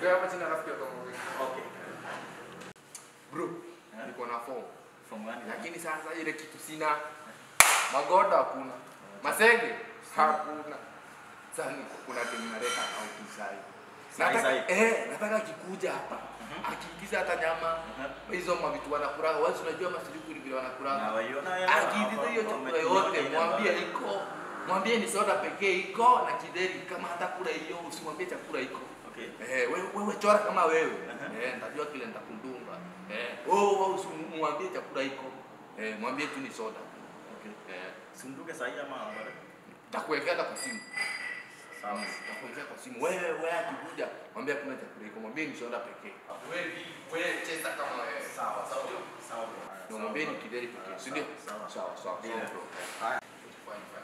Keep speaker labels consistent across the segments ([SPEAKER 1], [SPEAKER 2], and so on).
[SPEAKER 1] Ongea hapa chini alafu pia tuongee.
[SPEAKER 2] Okay.
[SPEAKER 1] Bro,
[SPEAKER 2] Eh?
[SPEAKER 1] niko na form.
[SPEAKER 2] From gani?
[SPEAKER 1] Lakini sasa ile kitu sina. Magoda hakuna. Masenge hakuna. Sasa niko kuna demu naleta out sai.
[SPEAKER 2] Sahi,
[SPEAKER 1] Nataka
[SPEAKER 2] sahi.
[SPEAKER 1] eh, nataka kikuja hapa.
[SPEAKER 2] Mhm.
[SPEAKER 1] Akiingiza hata nyama.
[SPEAKER 2] Mhm.
[SPEAKER 1] Hizo mavitu wanakula. Wewe si unajua masiliku vile wanakula.
[SPEAKER 2] Na waiona ya
[SPEAKER 1] Akiingiza hiyo chakula yote mwambie iko. Mwambie ni soda pekee iko na kideri kama hata kula hiyo usimwambie chakula iko.
[SPEAKER 2] Okay.
[SPEAKER 1] Eh, wewe wewe chora kama wewe.
[SPEAKER 2] Aha.
[SPEAKER 1] Eh, nitajua kile nitakundunga. Eh, oh, wewe usimwambie chakula iko. Eh, mwambie tu ni soda.
[SPEAKER 2] Okay.
[SPEAKER 1] Eh,
[SPEAKER 2] Simduke sahi ama bado?
[SPEAKER 1] takuwekea hata kwa simu.
[SPEAKER 2] Sawa.
[SPEAKER 1] Takuwekea kwa simu. Wewe wewe akikuja, mwambie kuna chakula iko. Mwambie ni soda pekee. Wewe wewe cheza kama wewe.
[SPEAKER 2] Sawa, sawa. Sawa.
[SPEAKER 1] Na mwambie ni kideri pekee, si ndio?
[SPEAKER 2] Sawa.
[SPEAKER 1] Sawa, sawa.
[SPEAKER 2] Ndio.
[SPEAKER 1] sawa, bro.
[SPEAKER 2] Haya.
[SPEAKER 1] Fine, fine.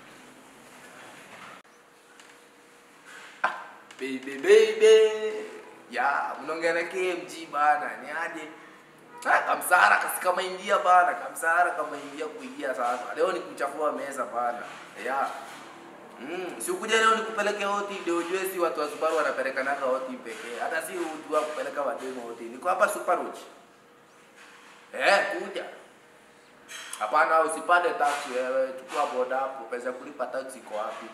[SPEAKER 1] Baby baby. Ya, mnaongea na KMG bana, ni aje? Ah, kamsara kasi kama ingia bana, kamsara kama ingia kuingia sasa. Leo ni kuchafua meza bana. Ya. Mm, si ukuja leo nikupeleke hoti ndio ujue si watu wa Subaru wanapeleka naka hoti pekee. Hata si ujua kupeleka wademo hoti. Niko hapa Super Roach. Eh, kuja. Hapana, usipande taxi wewe, chukua boda hapo, pesa ya kulipa taxi iko wapi?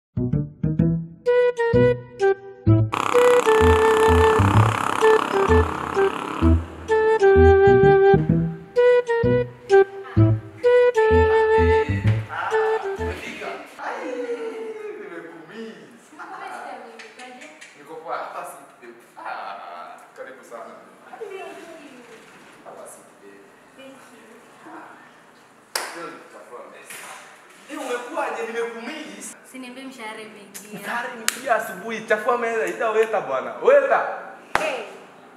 [SPEAKER 1] Umefika? Ai, nimekumiss. Niko kwa hapa si Ah, karibu sana. Hapa si Leo nitachafua meza. Eh, umekuwaje? Nimekumiss.
[SPEAKER 3] Siniambie mshahara imeingia.
[SPEAKER 1] Tayari nikia asubuhi, chafua meza, ita weta bwana. Weta.
[SPEAKER 3] Hey,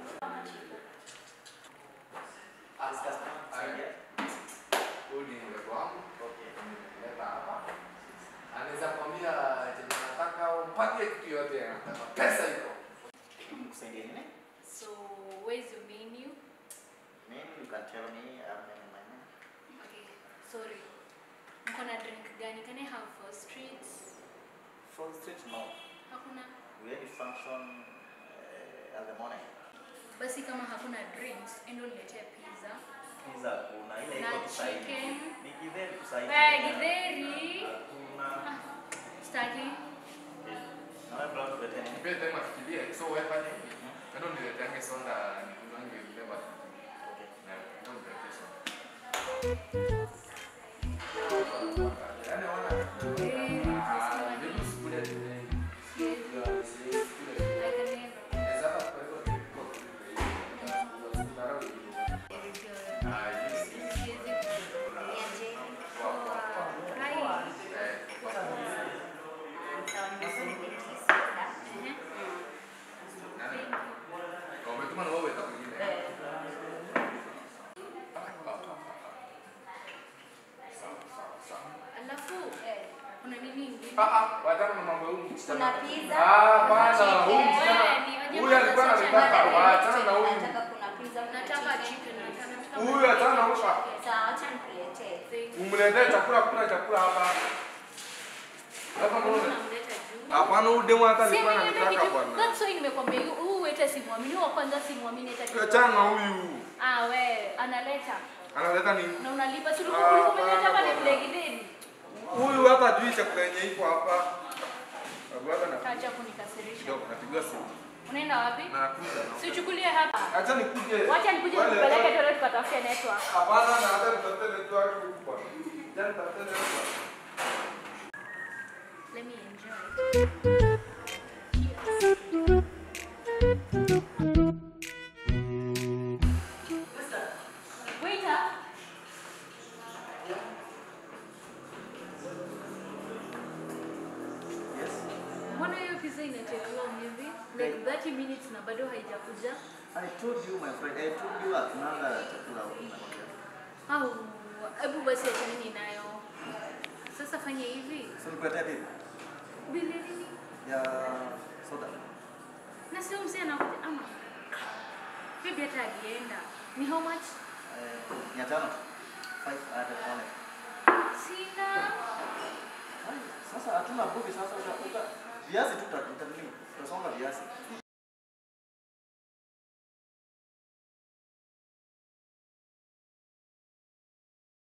[SPEAKER 1] Huyu ni mdogo wangu. Nimeleta hapa. Anaweza kuambia chenye nataka au mpatie kitu yote anataka. Pesa iko.
[SPEAKER 2] Kusaidia nini?
[SPEAKER 3] so where's your menu?
[SPEAKER 2] Maybe you can tell me um, my name.
[SPEAKER 3] Okay, sorry. Mko na drink gani? Can I have four streets?
[SPEAKER 2] Full street, no.
[SPEAKER 3] Hakuna.
[SPEAKER 2] We had a function uh, at the morning.
[SPEAKER 3] Basi kama hakuna drinks, endo niletee pizza.
[SPEAKER 2] Pizza kuna ile
[SPEAKER 3] Na
[SPEAKER 2] iko tu sahihi.
[SPEAKER 3] chicken.
[SPEAKER 2] Ni githeri tu sahihi.
[SPEAKER 3] Wewe githeri.
[SPEAKER 2] Hakuna.
[SPEAKER 3] Ah, Staki.
[SPEAKER 2] Na wewe bro tulete nini?
[SPEAKER 1] Nipe tema fikirie. So wewe fanya hivi. Kando nileteange sonda nikunywange ile basi.
[SPEAKER 2] Okay.
[SPEAKER 1] Na ndio niletee sonda. Yaani wana. Ah, hebu sikule tena.
[SPEAKER 3] I can never. Very good. Siwezi kuniaje. Poa. Hi. Ehe. Thank you. Alafu kuna nini ingine?
[SPEAKER 4] Kuna pizza.
[SPEAKER 1] Huyu alikuwa anataka waachana na huyu.
[SPEAKER 4] Nataka kuna pizza, kuna
[SPEAKER 3] Nataka
[SPEAKER 4] chicken.
[SPEAKER 3] chicken, nataka nataka
[SPEAKER 1] Huyu achana na huyu.
[SPEAKER 4] Sawa, acha nikuletee.
[SPEAKER 3] Thank you.
[SPEAKER 1] Umletee chakula, kuna chakula hapa. Hapa mbona?
[SPEAKER 3] Unamleta juu.
[SPEAKER 1] Hapana, huyu demu hata
[SPEAKER 3] Si
[SPEAKER 1] alikuwa
[SPEAKER 3] nimeleta
[SPEAKER 1] ananitaka
[SPEAKER 3] kitu-
[SPEAKER 1] bwana.
[SPEAKER 3] That's why nimekwambia hu- huu wete simwamini, huyu wa kwanza simwamini hata kidogo.
[SPEAKER 1] Achana na huyu.
[SPEAKER 3] Ah, we analeta
[SPEAKER 1] Analeta nini?
[SPEAKER 3] na unalipa si
[SPEAKER 1] Ah,
[SPEAKER 3] ulikuwa ulikuwa umeleta hapa
[SPEAKER 1] bwana.
[SPEAKER 3] ni gidegideni.
[SPEAKER 1] Huyu hata ajui chakula yenye iko hapa. Babu hata na
[SPEAKER 3] Acha kunikasirisha.
[SPEAKER 1] kidogo napiga simu.
[SPEAKER 3] Unaenda wapi?
[SPEAKER 1] Na kuja.
[SPEAKER 3] Si uchukulie hapa.
[SPEAKER 1] Acha nikuje.
[SPEAKER 3] Wacha nikuje
[SPEAKER 1] Wale-
[SPEAKER 3] nikupeleke tole tukatafute network.
[SPEAKER 1] Hapana, na hata nitafute network huku bwana. Jana nitafute network.
[SPEAKER 3] Let me enjoy. Waiter.
[SPEAKER 2] Yes.
[SPEAKER 3] Mbona hiyo pizza inachelewa hivi? Like 30 minutes na bado haijakuja?
[SPEAKER 2] I told you my friend, I told you hatunanga chakula huku nakwambia.
[SPEAKER 3] Au hebu basi achaneni nayo. Sasa fanya hivi.
[SPEAKER 2] So nikuletea bill
[SPEAKER 3] Bili nini?
[SPEAKER 2] ya soda.
[SPEAKER 3] Na sio mzee anakuja ama. Bibi hata akienda. Ni how much?
[SPEAKER 2] Eh, mia tano. Five hundred only.
[SPEAKER 3] Sina.
[SPEAKER 2] Ai, Sasa hatuna bugi sasa uta- uta- viazi tu tuta- tutanini. Tutasonga viazi.